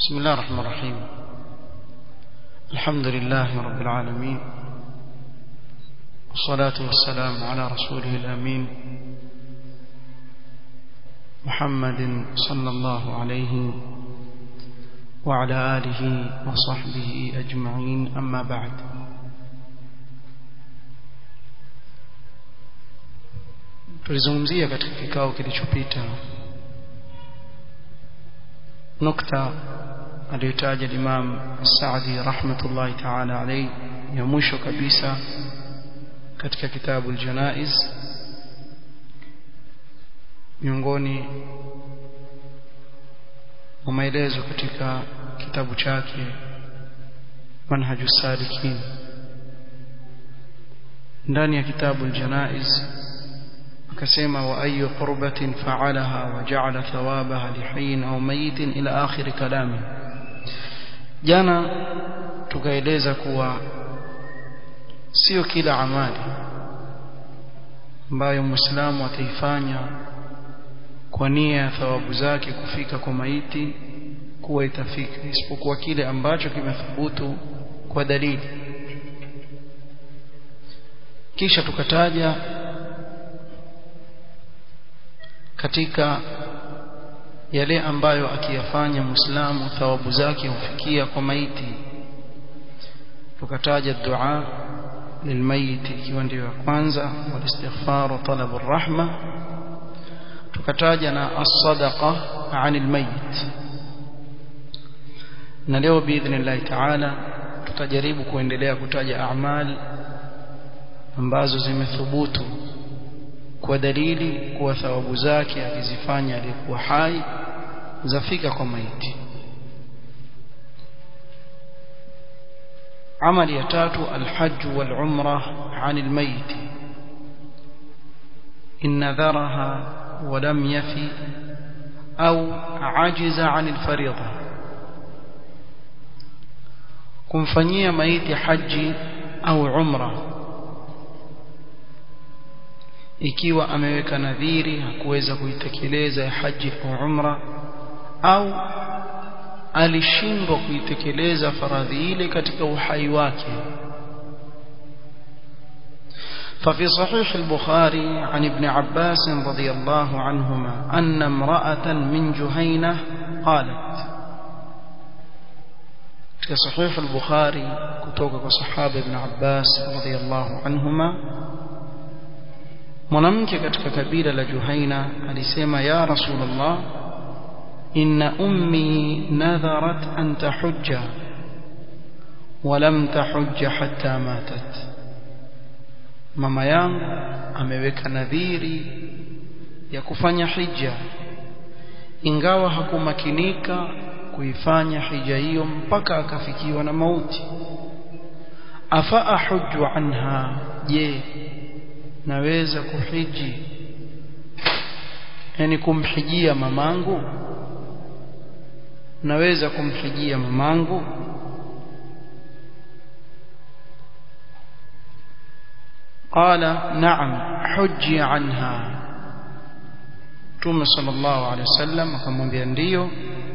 بسم الله الرحمن الرحيم الحمد لله رب العالمين والصلاة والسلام على رسوله الأمين محمد صلى الله عليه وعلى آله وصحبه أجمعين أما بعد tulizungumzia katika kikao kilichopita nukta aliyotaja Imam Saadi rahmatullahi ta'ala alayhi ya mwisho kabisa katika kitabu al-Janaiz miongoni mwa maelezo katika kitabu chake Manhaju Salikin ndani ya kitabu al-Janaiz akasema wa ayu qurbatin fa'alaha wa ja'ala thawabaha lihayyin aw mayitin ila akhir kalami jana tukaeleza kuwa sio kila amali ambayo muislamu ataifanya kwa nia ya thawabu zake kufika kwa maiti kuwa itafika isipokuwa kile ambacho kimethubutu kwa dalili kisha tukataja katika yale ambayo akiyafanya muislamu thawabu zake hufikia kwa maiti tukataja dua lilmayiti ikiwa ndio ya kwanza walistighfar wa talab arrahma tukataja na as-sadaqa 'an almayit na leo biidhnillah ta'ala tutajaribu kuendelea kutaja a'mal ambazo zimethubutu kwa dalili kuwa thawabu zake akizifanya aliyekuwa hai zafika kwa maiti amali ya tatu alhajj wal umra عن الميت إن نذرها ولم يفي أو عجز عن الفريضة kumfanyia maiti haji au umra ikiwa ameweka nadhiri hakuweza kuitekeleza ya haji au umra au alishindwa kuitekeleza faradhi ile katika uhai wake ففي صحيح البخاري عن ابن عباس رضي الله عنهما أن امرأة من جهينة قالت في صحيح البخاري كتوك صحابة ابن عباس رضي الله عنهما mwanamke katika kabila la Juhaina alisema ya Rasulullah inna ummi nadharat an tahujja wa lam tahujja hatta matat mama yangu ameweka nadhiri ya kufanya hija ingawa hakumakinika kuifanya hija hiyo mpaka akafikiwa na mauti afa ahujju anha je naweza kuhiji yani kumhijia mamangu naweza kumhijia mamangu قال نعم حجي عنها Mtume sallallahu alaihi wasallam akamwambia ndiyo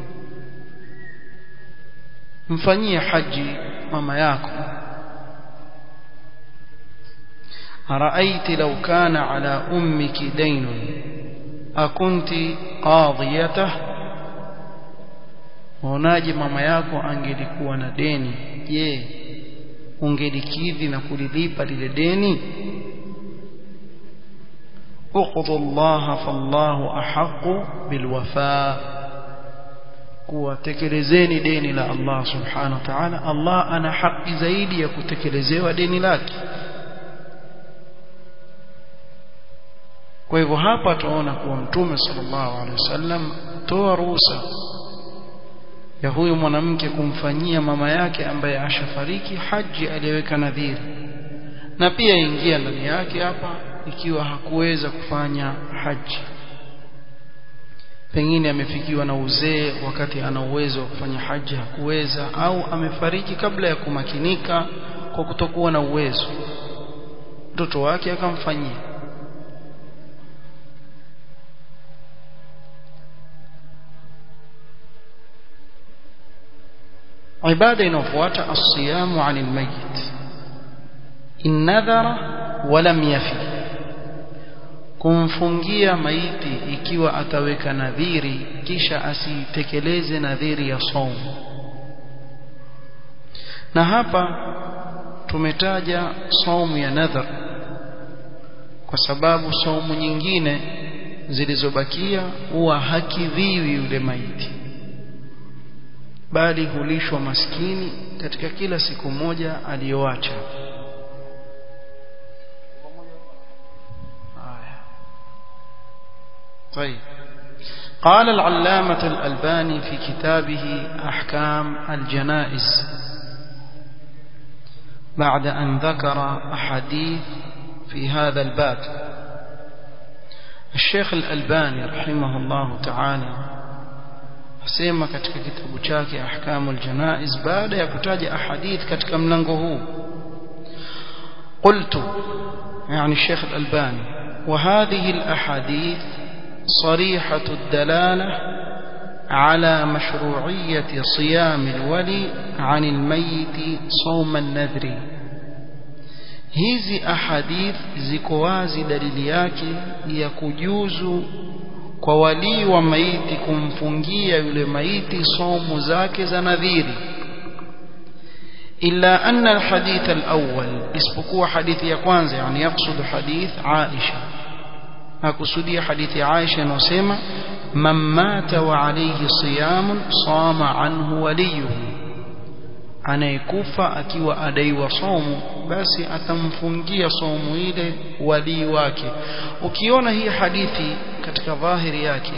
mfanyie haji mama yako أرأيت لو كان على أمك دين أكنت قاضيته unaje mama yako angelikuwa na deni je ungelikidhi na kulilipa lile deni uqdu Allah fallahu ahqqu bilwafa kuwatekelezeni deni la Allah subhanahu wa ta'ala Allah ana haki zaidi ya kutekelezewa deni lake kwa hivyo hapa tunaona kuwa mtume sallallahu alaihi wasallam toa ruhusa ya huyu mwanamke kumfanyia mama yake ambaye ashafariki haji aliyeweka nadhiri na pia ingia ndani yake hapa ikiwa hakuweza kufanya haji pengine amefikiwa na uzee wakati ana uwezo wa kufanya haji hakuweza au amefariki kabla ya kumakinika kwa kutokuwa na uwezo mtoto wake akamfanyia ibada inayofuata as-siyamu 'anil mayyit in nadhara wa lam yafi kumfungia maiti ikiwa ataweka nadhiri kisha asitekeleze nadhiri ya saumu na hapa tumetaja saumu ya nadhar kwa sababu saumu nyingine zilizobakia huwa hakidhiwi yule maiti bali hulishwa maskini katika kila siku moja aliyoacha طيب قال العلامة الألباني في كتابه أحكام الجنائز بعد أن ذكر أحاديث في هذا الباب الشيخ الألباني رحمه الله تعالى asema katika kitabu chake ahkamul janaiz baada ya kutaja ahadith katika mlango huu قلت يعني الشيخ الألباني وهذه الأحاديث صريحة الدلالة على مشروعية صيام الولي عن الميت صوم النذر hizi ahadith ziko wazi dalili yake ya kujuzu kwa walii wa maiti kumfungia yule maiti somu zake za nadhiri illa anna alhadith alawwal isipokuwa hadithi ya kwanza yani yaksudu hadith Aisha akusudia hadithi ya Aisha inayosema man mata wa alayhi siyamun sama anhu waliyuhu anayekufa akiwa adaiwa somu basi atamfungia somu ile walii wake ukiona hii hadithi katika dhahiri yake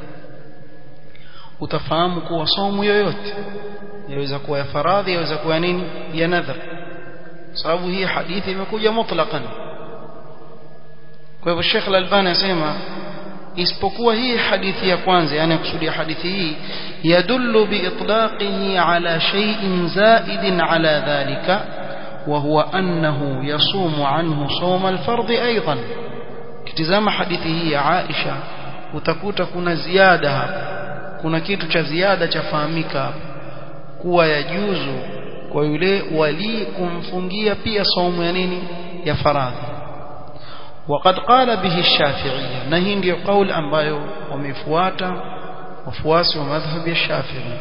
utafahamu kuwa somu yoyote yaweza kuwa ya faradhi yaweza kuwa nini ya nadhar sababu hii hadithi imekuja mutlaqan kwa hivyo Sheikh Al-Albani anasema isipokuwa hii hadithi ya kwanza yani kusudia hadithi hii yadullu biitlaqihi ala shay'in zaidin ala dhalika wa huwa annahu yasumu anhu sawm al-fard aidan kitizama hadithi hii ya Aisha utakuta kuna ziada hapa kuna kitu cha ziada chafahamika hapa kuwa yajuzu kwa yule wali kumfungia pia saumu ya nini ya faradhi وقد قال به الشافعية نهي ndio قول ambayo wamefuata wafuasi wa madhhabi ya Shafi'i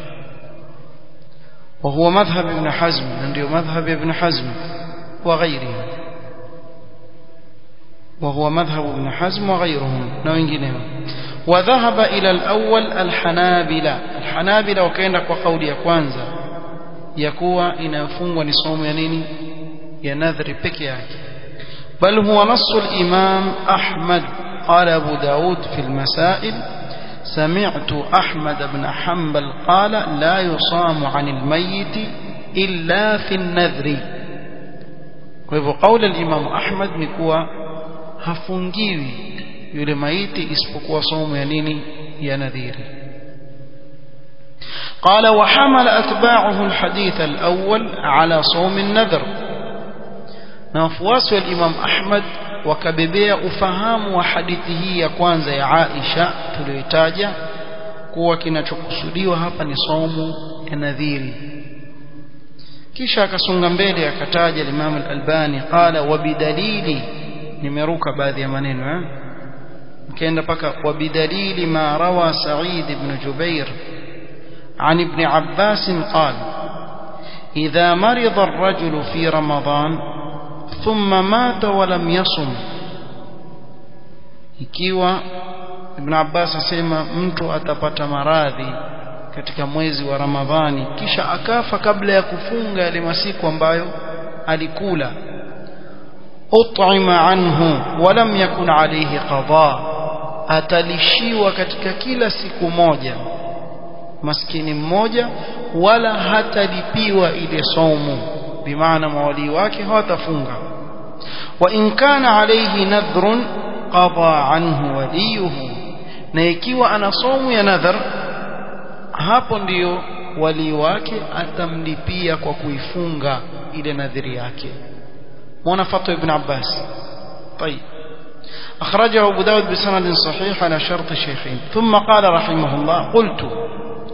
وهو مذهب ابن حزم ndio مذهب ابن حزم وغيره وهو مذهب ابن حزم وغيرهم na wengineo وذهب إلى الأول الحنابلة الحنابلة وكاenda kwa kauli ya kwanza ya kuwa inafungwa ni somo ya nini ya nadhri peke yake بل هو نص الإمام أحمد قال أبو داود في المسائل سمعت أحمد بن حنبل قال لا يصام عن الميت إلا في النذر وهو قول الإمام أحمد نكوى hafungiwi yule maiti isipokuwa somo ya nini ya nadhiri قال وحمل أتباعه الحديث الأول على صوم النذر na wafuasi wa Imam Ahmad wakabebea ufahamu wa hadithi hii ya kwanza ya Aisha tuliyoitaja kuwa kinachokusudiwa hapa ni somo ya nadhiri kisha akasonga mbele akataja Imam Al-Albani qala wa bidalili nimeruka baadhi ya maneno eh mkaenda paka wa bidalili ma rawa Sa'id ibn Jubair عن ابن عباس قال إذا مرض الرجل في رمضان ثم مات ولم يصم ikiwa Ibn Abbas asema mtu atapata maradhi katika mwezi wa Ramadhani kisha akafa kabla ya kufunga yale masiku ambayo alikula ut'ima anhu walam yakun alayhi qada atalishiwa katika kila siku moja maskini mmoja wala hatalipiwa ile somo bimaana mawali wake hawatafunga wa in kana alayhi nadhrun qada anhu waliyuhu na ikiwa ana somo ya nadhar hapo ndiyo wali wake atamlipia kwa kuifunga ile nadhiri yake mwana fatwa ibn Abbas طيب أخرجه أبو داود بسند صحيح على شرط الشيخين ثم قال رحمه الله قلت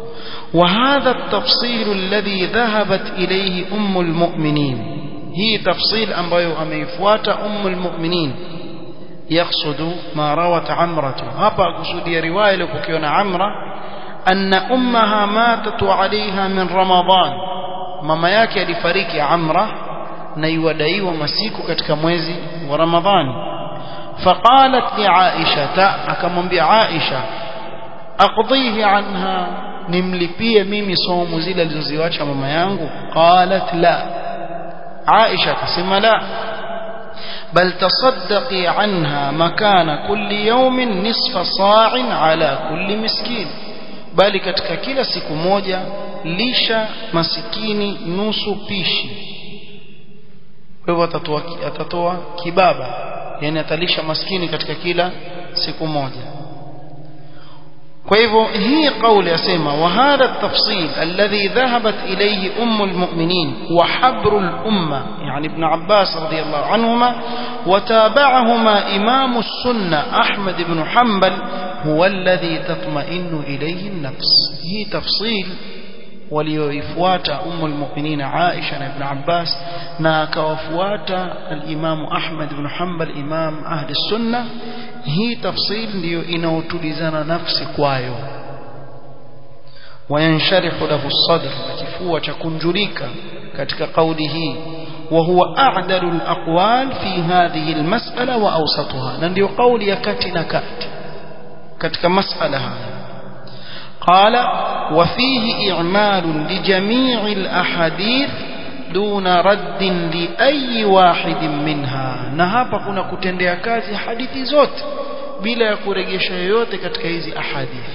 وهذا التفصيل الذي ذهبت إليه أم المؤمنين هي تفصيل أمبايو أميفوات أم المؤمنين يقصد ما روت عمرة هبا قصد رواية لبكيون عمرة أن أمها ماتت عليها من رمضان ماما yake alifariki Amra na iwadaiwa masiku katika mwezi wa Ramadhani faqalat li Aisha akamwambia Aisha aqdhihi anha nimlipie mimi somo zile alizoziacha mama yangu qalat la Aisha akasema la بل تصدقي عنها مكان كل يوم نصف صاع على كل مسكين bali katika kila siku moja lisha masikini nusu pishi kwa hivyo atatoa atatoa kibaba yani atalisha maskini katika kila siku moja kwa hivyo hii kauli yasema wa hadha tafsil alladhi dhahabat ilayhi ummu almu'minin wa habru al-umma yani ibn Abbas radiyallahu anhuma wa tabi'ahuma imam as-sunnah Ahmad ibn Hanbal huwa alladhi tatma'innu ilayhi an-nafs hii tafsil walioifuata ummu almu'minin Aisha na ibn Abbas na akawafuata al-Imam Ahmad ibn Hanbal imam ahli sunnah hii tafsil ndiyo inaotulizana nafsi kwayo wayansharihu lahu sadr kifua cha kunjulika katika kauli hii وهو أعدل الأقوال في هذه المسألة وأوسطها نندي قول يكت نكات كتك مسألة قال وفيه إعمال لجميع الأحاديث دون رد لأي واحد منها na hapa kuna kutendea kazi hadithi zote bila ya kurejesha yoyote katika hizi ahadithi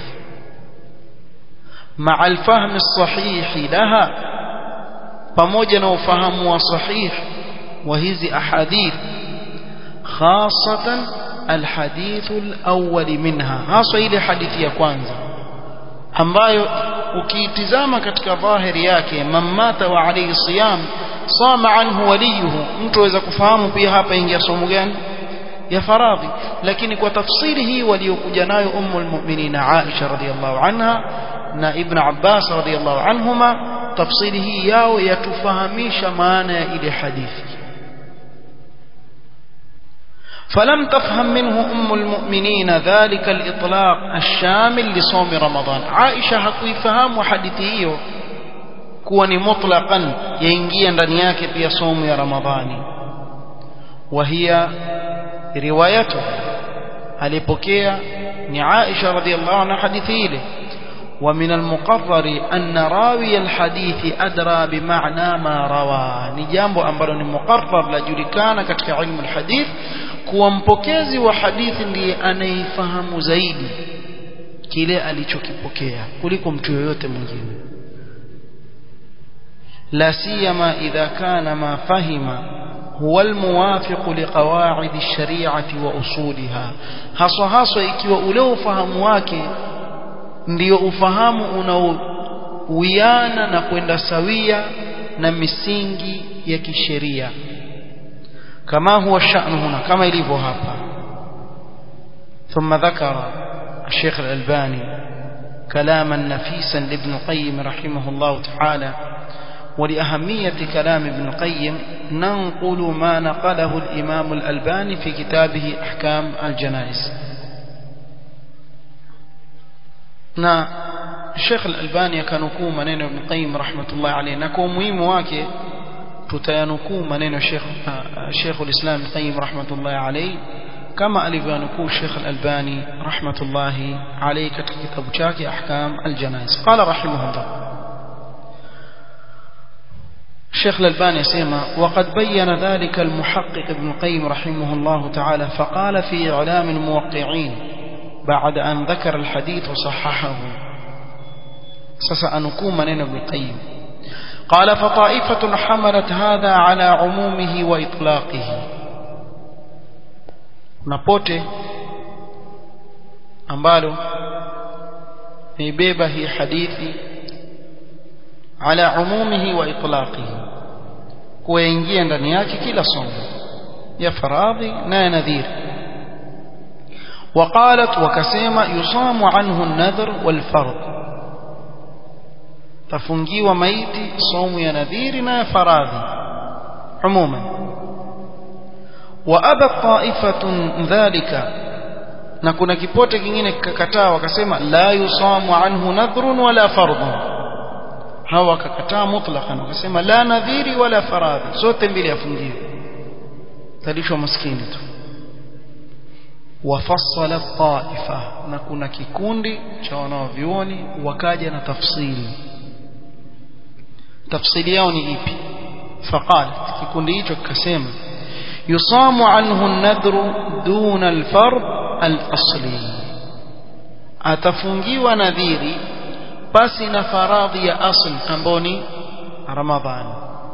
مع الفهم الصحيح لها pamoja na ufahamu wa sahih wa hizi ahadith khasatan alhadith alawwal minha hasa ile hadithi ya kwanza ambayo ukiitizama katika dhahiri yake mamata wa alayhi siyam sama anhu waliyuhu mtu aweza kufahamu pia hapa ingia somo gani ya faradhi lakini kwa tafsiri hii waliokuja nayo ummu almu'minin Aisha radhiyallahu anha na ibn Abbas radhiyallahu anhuma tafsiri hii yao yatufahamisha maana ya ile hadithi فلم تفهم منه أم المؤمنين ذلك الإطلاق الشامل لصوم رمضان عائشة حكيفهم وحديثيه كوني مطلقا ينجي ndani yake pia somo ya Ramadhani وهي روايته alipokea ni Aisha radhiallahu anha hadithi ile ومن المقرر أن راوي الحديث أدرى بمعنى ما روى ni jambo ambalo ni muqarrar lajulikana katika ilmu alhadith kuwa mpokezi wa hadithi ndiye anayefahamu zaidi kile alichokipokea kuliko mtu yoyote mwingine la siyama idha kana ma fahima huwa almuwafiq liqawaid ash-shari'ati wa usuliha haswa haswa ikiwa ule ufahamu wake ndio ufahamu unaowiana na kwenda sawia na misingi ya kisheria kama huwa sha'nu huna kama ilivyo hapa ثم ذكر الشيخ الألباني كلاما نفيسا لابن القيم رحمه الله تعالى ولأهمية كلام ابن القيم ننقل ما نقله الإمام الألباني في كتابه أحكام الجنائز na Sheikh Al-Albani akanukuu maneno ya Ibn Qayyim rahmatullah alayhi na kwa umuhimu wake tutayanukuu maneno Sheikh Sheikh Al-Islam Ibn Qayyim rahmatullah alayhi kama alivyonukuu Sheikh Al-Albani rahmatullah alayhi katika kitabu chake Ahkam Al-Janaiz qala rahimahullah الشيخ الألباني يسمى وقد بين ذلك المحقق ابن القيم رحمه الله تعالى فقال في إعلام الموقعين بعد أن ذكر الحديث وصححه سسأنكو منين ابن القيم قال فطائفة حملت هذا على عمومه وإطلاقه نبوته ambalo nibeba hii hadithi ala umumihi wa itlaqihi kuingia ndani yake kila somo ya faradhi na ya nadhiri وقالت وكسيما يصام عنه النذر والفرض tafungiwa maiti somu ya nadhiri na ya faradhi umuman wa aba ta'ifatun dhalika na kuna kipote kingine kikakataa wakasema la yusamu anhu nadhrun wala fardhun hawa wakakataa mutlaqan wakasema la nadhiri wala faradhi zote mbili afungiwe talishwa maskini tu wafassala taifa na kuna kikundi cha wanaovyuoni wakaja na tafsiri tafsiri yao ni ipi faqalat kikundi hicho kikasema yusamu anhu an-nadhru duna al-fard al-asli atafungiwa nadhiri basi na faradhi ya asl ambao ni ramadhani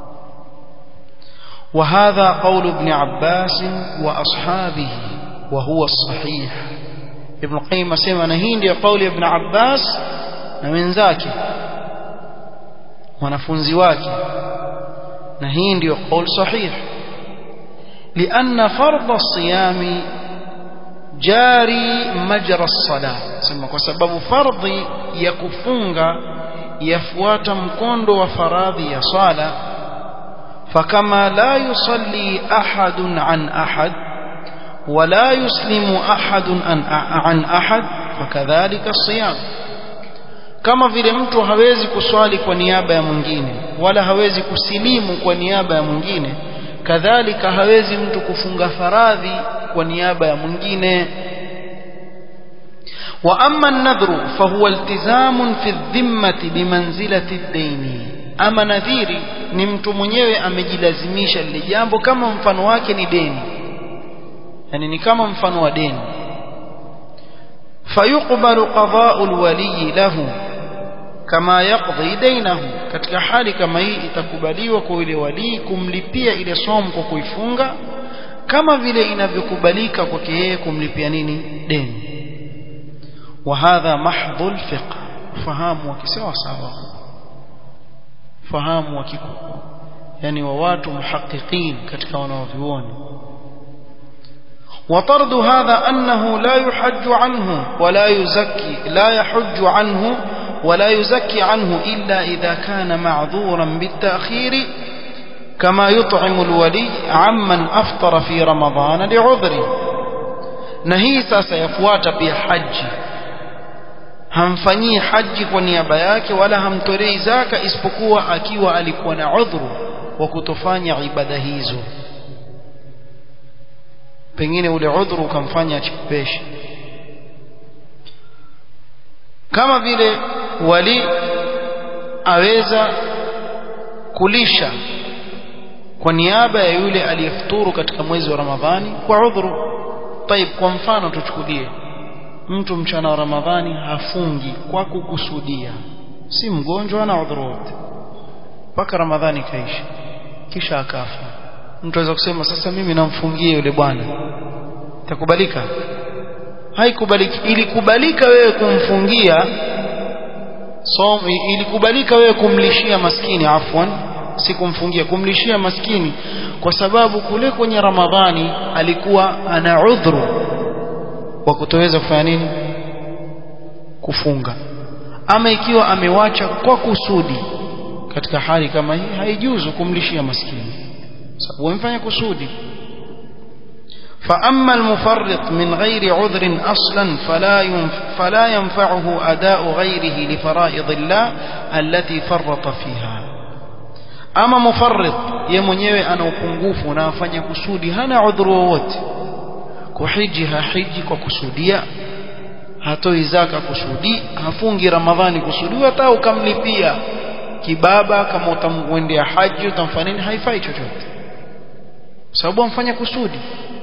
وهذا قول ابن عباس وأصحابه وهو الصحيح ابن القيم سمع نهين قول ابن عباس من ذاك wanafunzi wake na hii ndio qaul sahih لأن فرض الصيام جاري مجرى الصلاة sema kwa sababu fardhi ya kufunga yafuata mkondo wa faradhi ya sala فكما لا يصلي أحد عن أحد ولا يسلم أحد عن أحد فكذلك الصيام kama vile mtu hawezi kuswali kwa niaba ya mwingine wala hawezi kusilimu kwa niaba ya mwingine kadhalika hawezi mtu kufunga faradhi kwa niaba ya mwingine wa amma an-nadhru fa huwa iltizamun fi dhimmati bimanzilati ad-daini ama nadhiri ni mtu mwenyewe amejilazimisha lile jambo kama mfano wake ni deni yani ni kama mfano wa deni fayuqbalu qada'u al-wali lahu kama yaqdi dainahu katika hali kama hii itakubaliwa kwa yule wali kumlipia ile somo kwa kuifunga kama vile inavyokubalika kwake yeye kumlipia nini deni wa hadha mahdhul fiqh fahamu wakisawa sawa fahamu wa kikubwa yani wa watu muhaqiqin katika wanaovioni وطرد هذا أنه لا يحج عنه ولا يزكي لا يحج عنه ولا يزكي عنه إلا إذا كان معذورا بالتأخير كما يطعم الولي عمن أفطر في رمضان لعذره نهيسا سيفوات بحج hamfanyii haji kwa niaba yake wala hamtolei zaka isipokuwa akiwa alikuwa na udhuru wa kutofanya ibada hizo pengine ule udhuru ukamfanya achipeshe kama vile wali aweza kulisha kwa niaba ya yule aliyefuturu katika mwezi wa Ramadhani kwa udhuru طيب kwa mfano tuchukulie mtu mchana wa Ramadhani hafungi kwa kukusudia si mgonjwa na udhuru wote mpaka Ramadhani kaisha kisha akafa mtu aweza kusema sasa mimi namfungie yule bwana itakubalika haikubaliki ilikubalika wewe kumfungia so ilikubalika wewe kumlishia maskini afwan si kumfungia kumlishia maskini kwa sababu kule kwenye Ramadhani alikuwa ana udhuru wa kutoweza kufanya nini kufunga ama ikiwa amewacha kwa kusudi katika hali kama hii haijuzu kumlishia maskini sababu amefanya kusudi فأما المفرط من غير عذر أصلا فلا فلا ينفعه أداء غيره لفرائض الله التي فرط فيها أما مفرط يمنيوي أنا upungufu na afanya kusudi hana udhuru wowote kuhiji hahiji kwa kusudia hatoi zaka kusudi hafungi ramadhani kusudi hata ukamlipia kibaba kama utamwendea haji utamfanya nini haifai chochote sababu amfanya kusudi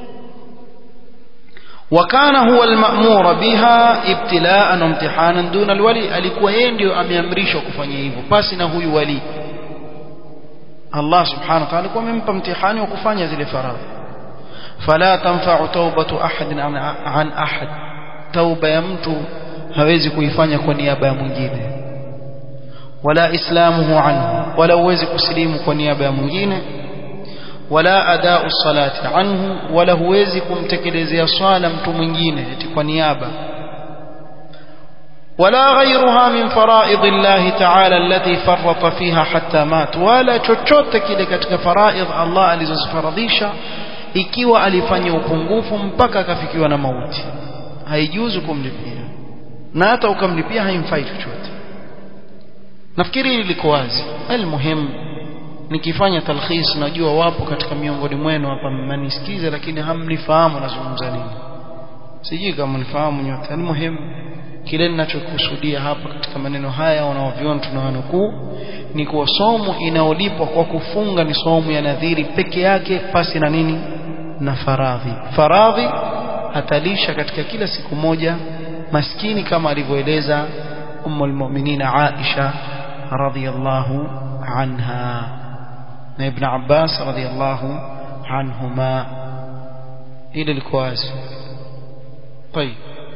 وكان هو المأمور بها ابتلاء وامتحانا دون الولي alikuwa yeye ndio ameamrishwa kufanya hivyo basi na huyu wali Allah subhanahu wa ta'ala alikuwa amempa mtihani wa kufanya zile faradhi فلا تنفع توبة أحد عن, عن أحد توبة ya mtu hawezi kuifanya kwa niaba ya mwingine wala islamuhu anhu wala uwezi kusilimu kwa niaba ya mwingine wala adau salati anhu wala huwezi kumtekelezea swala mtu mwingine eti kwa niaba ولا غيرها من فرائض الله تعالى التي فرط فيها حتى مات ولا chochote kile katika faraidh Allah alizozifaradhisha ikiwa alifanya upungufu mpaka akafikiwa na mauti haijuzu kumlipia na hata ukamlipia haimfai chochote nafikiri hili liko wazi almuhim nikifanya talkhis najua wapo katika miongoni mwenu hapa mnanisikiza lakini hamnifahamu nazungumza nini sijui kama mnifahamu nyote almuhim kile ninachokusudia hapa katika maneno haya wanaoviona tunawanukuu ni kuwa somo inaolipwa kwa kufunga ni somo ya nadhiri peke yake pasi na nini na faradhi faradhi atalisha katika kila siku moja maskini kama alivyoeleza ummu almu'minina Aisha radhiyallahu anha na ibn Abbas radhiyallahu anhuma ile liko wazi طيب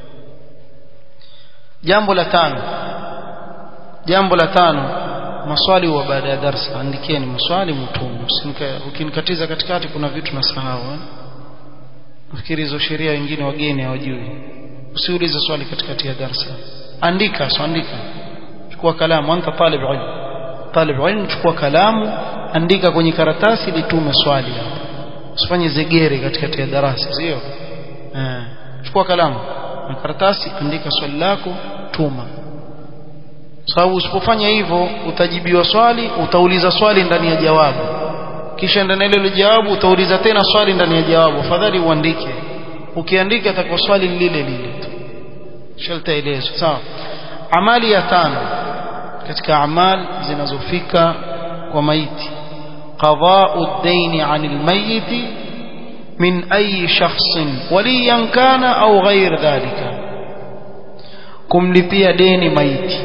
jambo la tano jambo la tano maswali wa baada ya darasa andikeni maswali mtumu ukinikatiza katikati kuna vitu nasahau nafikiri hizo sheria wengine wageni hawajui usiulize swali katikati ya darasa andika so andika chukua kalamu anta talib ilm talib ilm chukua kalamu andika kwenye karatasi litume swali usifanye zegere katikati ya darasa sio eh chukua kalamu na karatasi andika swali lako tuma sababu usipofanya hivyo utajibiwa swali utauliza swali ndani ya jawabu kisha ndani ya ile jawabu utauliza tena swali ndani ya jawabu afadhali uandike ukiandika atakuwa swali lile lile tu shaltaelezwa sawa amali ya tano katika amal zinazofika kwa maiti qada'u ad-dayn 'anil mayyit min ayi shakhsin waliyan kana au ghair dhalika kumlipia deni maiti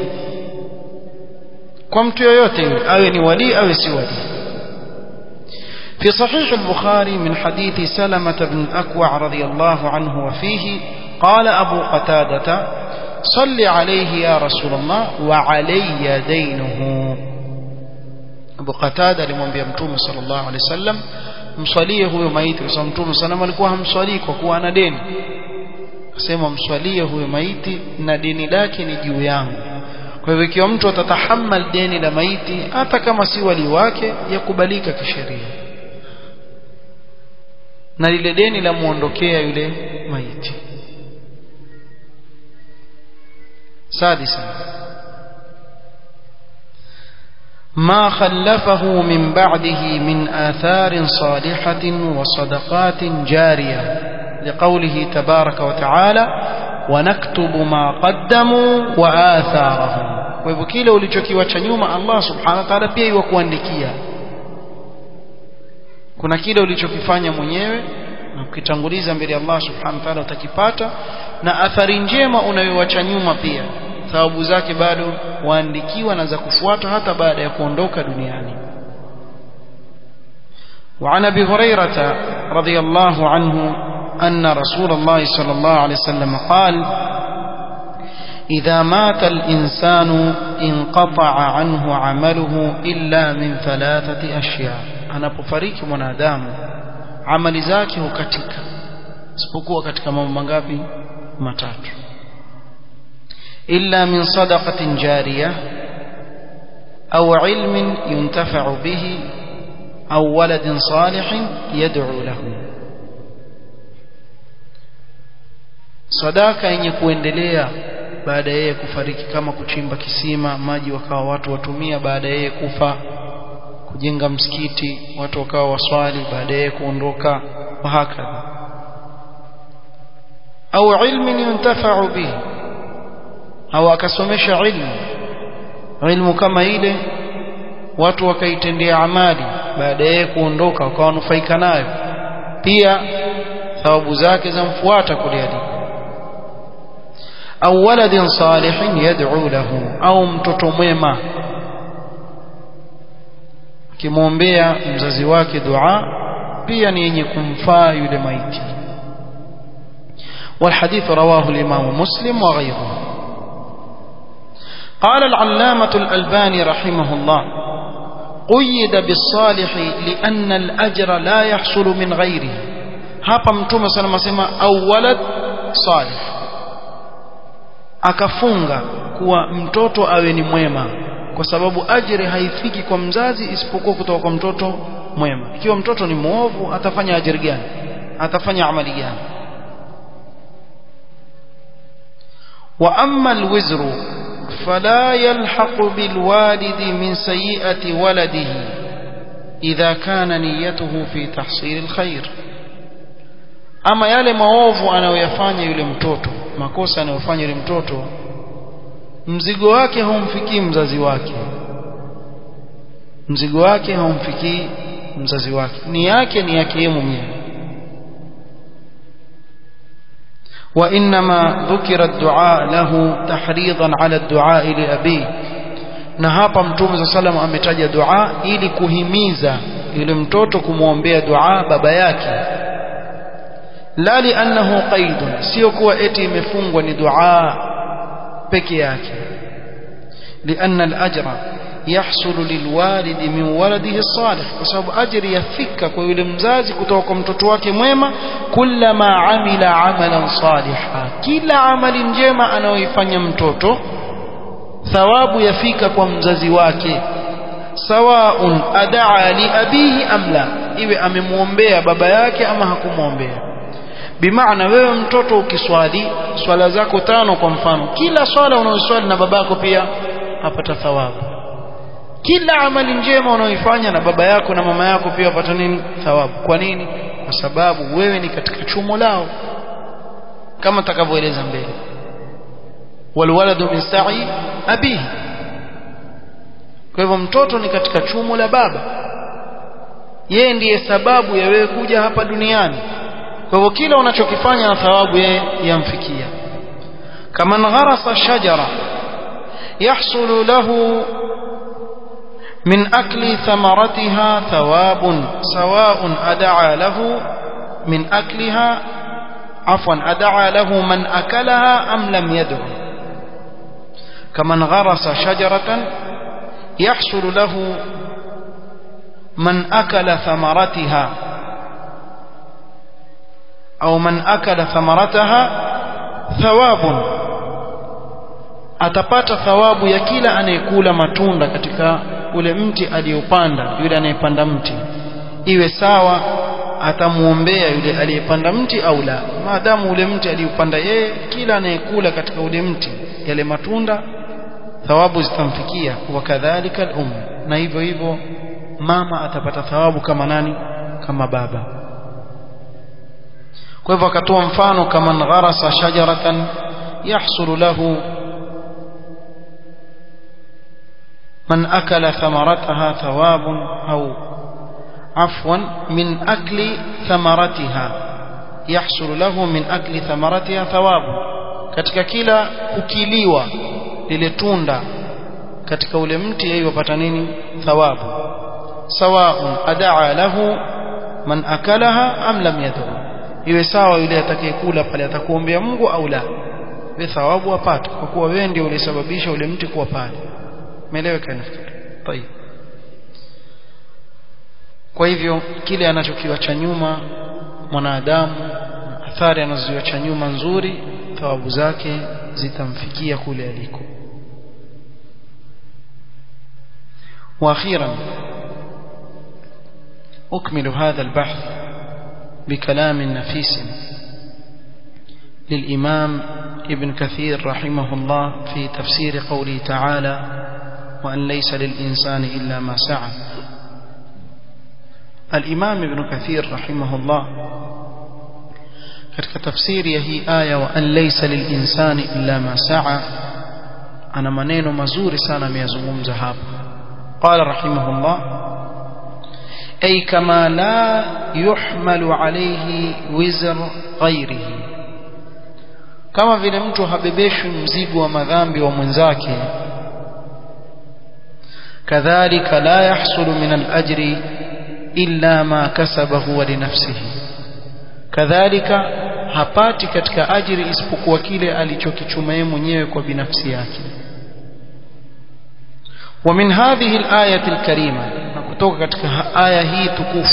kwa mtu yoyote yule awe ni wali awe si wali في صحيح البخاري من حديث سلمة بن الأكوع رضي الله عنه وفيه قال أبو قتادة صل عليه يا رسول الله وعلي دينه أبو قتادة لمنبي متوم صلى الله عليه وسلم mswalie huyo maiti kwa sababu mtume sana alikuwa hamswalii kwa kuwa ana deni akasema mswalie huyo maiti na deni lake ni juu yangu kwa hivyo ikiwa mtu atatahammal deni la maiti hata kama si wali wake yakubalika kisheria na lile deni la muondokea yule maiti sadisa ما خلفه من بعده من آثار صالحة وصدقات جارية لقوله تبارك وتعالى ونكتب ما قدموا وآثارهم kwa hivyo kile ulichokiwacha nyuma Allah subhanahu wa ta'ala pia iwakuandikia kuna kile ulichokifanya mwenyewe na ukitanguliza mbele ya Allah subhanahu wa ta'ala utakipata na athari njema unayowacha nyuma pia thawabu zake bado waandikiwa na za kufuata hata baada ya kuondoka duniani وعن ابي هريره رضي الله عنه ان رسول الله صلى الله عليه وسلم قال اذا مات الانسان انقطع عنه عمله الا من ثلاثه اشياء anapofariki mwanadamu amali zake hukatika isipokuwa katika mambo mangapi matatu إلا من صدقة جارية أو علم ينتفع به أو ولد صالح يدعو له sadaka yenye kuendelea baada yeye kufariki kama kuchimba kisima maji wakawa watu watumia baada yeye kufa kujenga msikiti watu wakawa waswali baada yeye kuondoka wahakadha au ilmin yuntafa'u bihi au akasomesha ilmu ilmu kama ile watu wakaitendea amali baada ya kuondoka wakawanufaika nayo pia thawabu zake zamfuata kule aliko au waladin salihin yad'u lahu au mtoto mwema akimwombea mzazi wake dua pia ni yenye kumfaa yule maiti والحديث رواه الإمام مسلم وغيره قال العلامة الألباني رحمه الله قيد بالصالح لأن الأجر لا يحصل من غيره hapa mtume sana masema au walad salih akafunga kuwa mtoto awe ni mwema kwa sababu ajiri haifiki kwa mzazi isipokuwa kutoka kwa mtoto mwema ikiwa mtoto ni mwovu atafanya ajiri gani atafanya amali gani wa amma alwizru fala yalhaqu bilwalidi min sayyi'ati waladihi idha kana niyyatuhu fi tahsil alkhair ama yale maovu anayoyafanya yule mtoto makosa anayofanya yule mtoto mzigo wake haumfikii mzazi wake mzigo wake haumfikii mzazi wake ni yake ni yake yeye mwenyewe وإنما ذكر الدعاء له تحريضا على الدعاء لأبيه na hapa mtume za salam ametaja dua ili kuhimiza yule mtoto kumwombea dua baba yake la liannahu qaidun sio kuwa eti imefungwa ni dua peke yake lianna al-ajra yahsulu lilwalidi min waladihi salih kwa sababu ajri yafika kwa yule mzazi kutoka kwa mtoto wake mwema kullama amila amalan saliha kila amali njema anayoifanya mtoto thawabu yafika kwa mzazi wake sawaun adaa li abihi am la iwe amemwombea baba yake ama hakumwombea bimaana wewe mtoto ukiswali swala zako tano kwa mfano kila swala unaoswali na babako pia apata thawabu kila amali njema unaoifanya na baba yako na mama yako pia wapata nini thawabu kwa nini kwa sababu wewe ni katika chumo lao kama takavyoeleza mbele walwaladu min sa'i abihi kwa hivyo mtoto ni katika chumo la baba yeye ndiye sababu ya wewe kuja hapa duniani kwa hivyo kila unachokifanya na thawabu yeye yamfikia kama gharasa shajara yahsulu lahu من أكل ثمرتها ثواب سواء أدعى له من أكلها عفوا أدعى له من أكلها أم لم يدع كمن غرس شجرة يحصل له من أكل ثمرتها أو من أكل ثمرتها ثواب atapata thawabu ya kila anayekula matunda katika ule mti aliyopanda yule anayepanda mti iwe sawa atamuombea yule aliyepanda mti au la maadamu ule mti aliyopanda yeye kila anayekula katika ule mti yale matunda thawabu zitamfikia wakadhalika al-um na hivyo hivyo mama atapata thawabu kama nani kama baba kwa hivyo akatoa mfano kama gharasa shajaratan yahsulu lahu من أكل ثمرتها ثواب أو عفوا من أكل ثمرتها يحصل له من أكل ثمرتها ثواب katika kila kukiliwa lile tunda katika ule mti yeye wapata nini thawabu sawaun adaa lahu man akalaha am lam yad'u iwe sawa yule atakayekula pale atakuombea Mungu au la we thawabu apate kwa kuwa wewe ndio ulisababisha ule mti kuwa pale umeeleweka nafikiri طيب kwa hivyo kile anachokiwacha nyuma mwanadamu athari anazoziacha nyuma nzuri thawabu zake zitamfikia kule aliko واخيرا اكمل هذا البحث بكلام نفيس للامام ابن كثير رحمه الله في تفسير قوله تعالى وأن ليس للإنسان إلا ما سعى الإمام ابن كثير رحمه الله katika tafsiri ya hii aya wa an laysa lilinsani illa ma saa ana maneno mazuri sana ameyazungumza hapa qala rahimahullah ay kama la yuhmalu alayhi wizr ghairihi kama vile mtu habebeshwi mzigo wa madhambi wa mwenzake كذلك لا يحصل من الأجر إلا ما كسبه ولنفسه كذلك hapati katika ajiri isipokuwa kile alichokichuma yeye mwenyewe kwa binafsi yake wa min hadhihi al-ayati al-karima na kutoka katika aya hii tukufu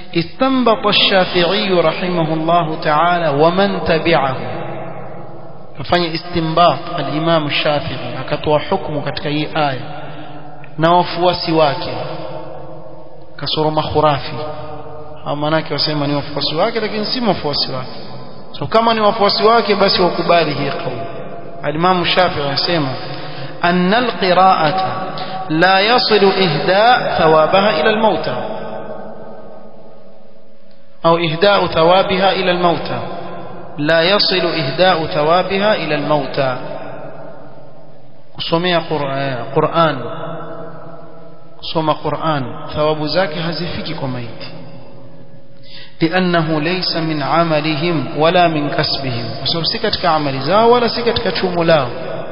istanbata ash-shafi'i rahimahullah ta'ala wa man tabi'ahu kafanya istinbat al-Imam Shafi'i akatoa hukumu katika hii aya na wafuasi wake kasoro makhurafi au manake wasema ni wafuasi wake lakini si wafuasi wake so kama ni wafuasi wake basi wakubali hii kauli al-Imam Shafi'i anasema أن القراءة لا يصل إهداء ثوابها إلى الموتى أو إهداء ثوابها إلى الموتى لا يصل إهداء ثوابها إلى الموتى kusomea Qur'an kusoma Qur'an thawabu zake hazifiki kwa maiti لأنه ليس من عملهم ولا من كسبهم وسبب si katika amali zao wala si katika chumo lao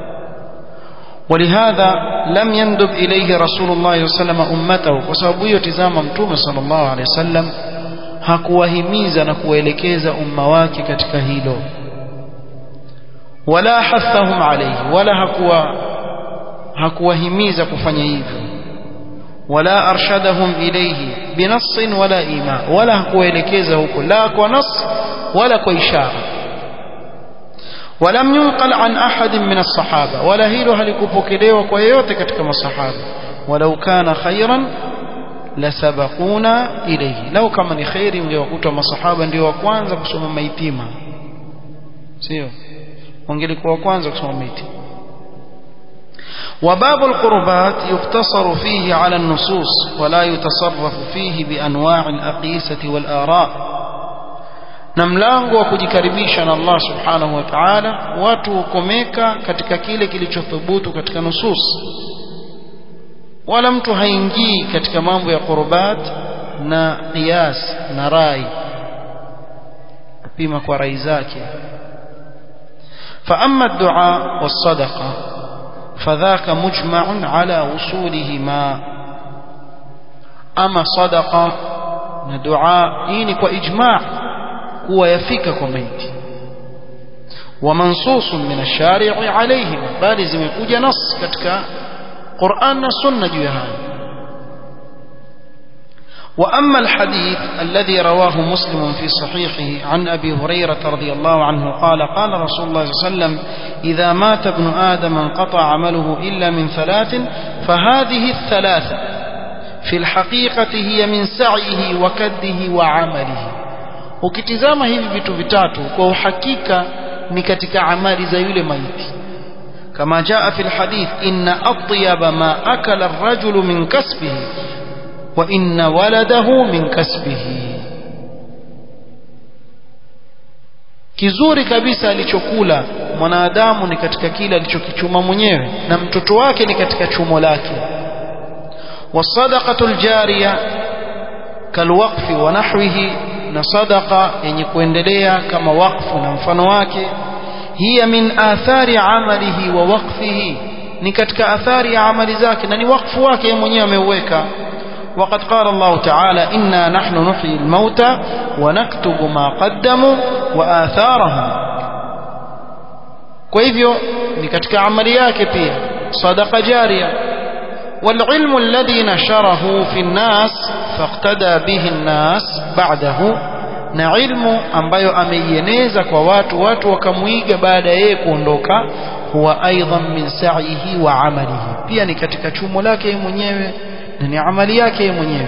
ولهذا لم يندب إليه رسول الله صلى الله عليه وسلم أمته وسبب يتزام متوم صلى الله عليه وسلم hakuwahimiza na kuwaelekeza umma wake katika hilo wala hathahum alayhi wala hakuwa hakuwahimiza kufanya hivyo wala arshadahum ilayhi binassin wala ima wala hakuwaelekeza huko la kwa nas wala kwa ishara ولم ينقل عن أحد من الصحابة ولا هيلو هلكوبوكيليو كويوتي katika masahaba ولو كان خيرا لسبقونا إليه لو كما ni khairi mngewakuta masahaba ndio wa kwanza kusoma maitima sio wangelikuwa wa kwanza kusoma maitima وباب القربات يقتصر فيه على النصوص ولا يتصرف فيه بأنواع الأقيسة والآراء na mlango wa kujikaribisha na Allah subhanahu wa ta'ala watu hukomeka katika kile kilichothubutu katika nusus wala mtu haingii katika mambo ya qurbat na qiyas na rai kupima kwa rai zake فأما الدعاء والصدقة فذاك مجمع على وصولهما أما صدقة ندعاء إني وإجماع kuwa yafika kwa maiti ومنصوص من الشارع عليهم bali zimekuja nas katika Qur'an na sunna juu ya haya وأما الحديث الذي رواه مسلم في صحيحه عن أبي هريرة رضي الله عنه قال قال رسول الله صلى الله عليه وسلم إذا مات ابن آدم انقطع عمله إلا من ثلاث فهذه الثلاثة في الحقيقة هي من سعيه وكده وعمله ukitizama hivi vitu vitatu kwa uhakika ni katika amali za yule maiti kama jaa fi alhadith inna atyaba ma akala ar-rajulu min kasbihi wa inna waladahu min kasbihi kizuri kabisa alichokula mwanadamu ni katika kile alichokichuma mwenyewe na mtoto wake ni katika chumo lake wasadaqatu aljariya kalwaqfi wa nahwihi na sadaqa yenye kuendelea kama wakfu na mfano wake hiya min athari amalihi wa waqfihi ni katika athari ya amali zake na ni wakfu wake yeye mwenyewe ameuweka وقد قال الله تعالى إنا نحن نحيي الموتى ونكتب ما قدموا وآثارهم kwa hivyo ni katika amali yake pia sadaqa jaria والعلم الذي نشره في الناس فاقتدى به الناس بعده na ilmu ambayo ameieneza kwa watu watu wakamuiga baada yeye kuondoka huwa aidan min sa'ihi wa amalihi pia ni katika chumo lake yeye mwenyewe na ni amali yake yeye mwenyewe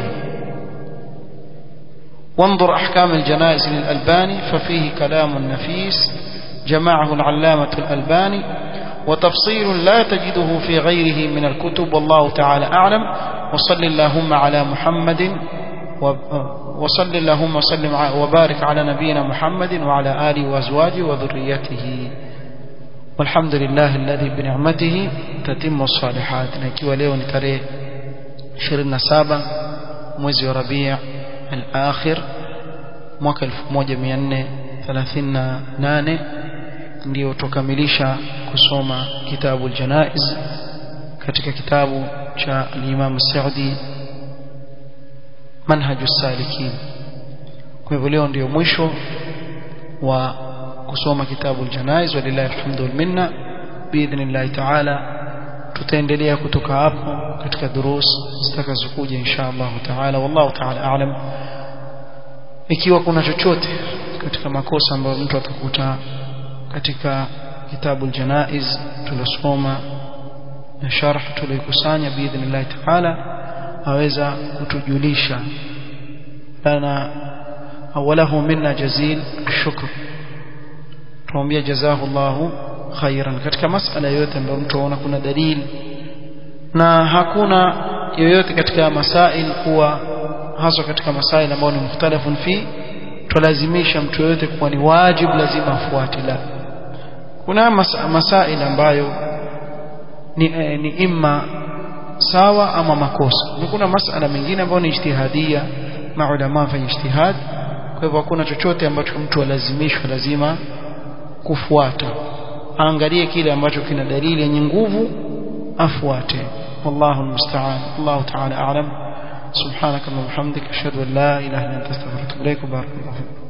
وانظر أحكام الجنائز للألباني ففيه كلام نفيس جمعه العلامة الألباني وتفصيل لا تجده في غيره من الكتب والله تعالى أعلم وصل اللهم على محمد وصل اللهم وسلم وبارك على نبينا محمد وعلى آله وأزواجه وذريته والحمد لله الذي بنعمته تتم الصالحات نكي leo ni tarehe 27 mwezi wa Rabi' al-akhir mwaka 1438 ndio tukamilisha kusoma kitabu al-janaiz katika kitabu cha al-Imam Saudi manhaju salikin kwa hivyo leo ndio mwisho wa kusoma kitabu al-janaiz walillahi alhamdu wal minna biidhnillah ta'ala tutaendelea kutoka hapo katika durus zitakazokuja insha Allah ta'ala wallahu ta'ala a'lam ikiwa kuna chochote katika makosa ambayo mtu atakuta katika kitabu aljanaiz tulisoma na sharh tulikusanya biidhnillah taala aweza kutujulisha lana awalahu minna jazil shukr tuambia jazahu Allahu khairan katika masala yote ambayo mtu aona kuna dalili na hakuna yoyote katika masail kuwa haswa katika masail ambayo ni mukhtalafun fi tulazimisha mtu yoyote kuwa ni wajib lazima afuate la kuna mas masail ambayo ni, eh, ni imma sawa ama makosa na kuna masala mengine ambayo ni ijtihadia maulama fanya ijtihad kwa hivyo hakuna chochote ambacho mtu alazimishwa lazima kufuata aangalie kile ambacho kina dalili yenye nguvu afuate wallahu almusta'an Allah ta'ala a'lam subhanaka wa bihamdika ashhadu an la ilaha illa anta astaghfiruka wa atubu ilaik barakallahu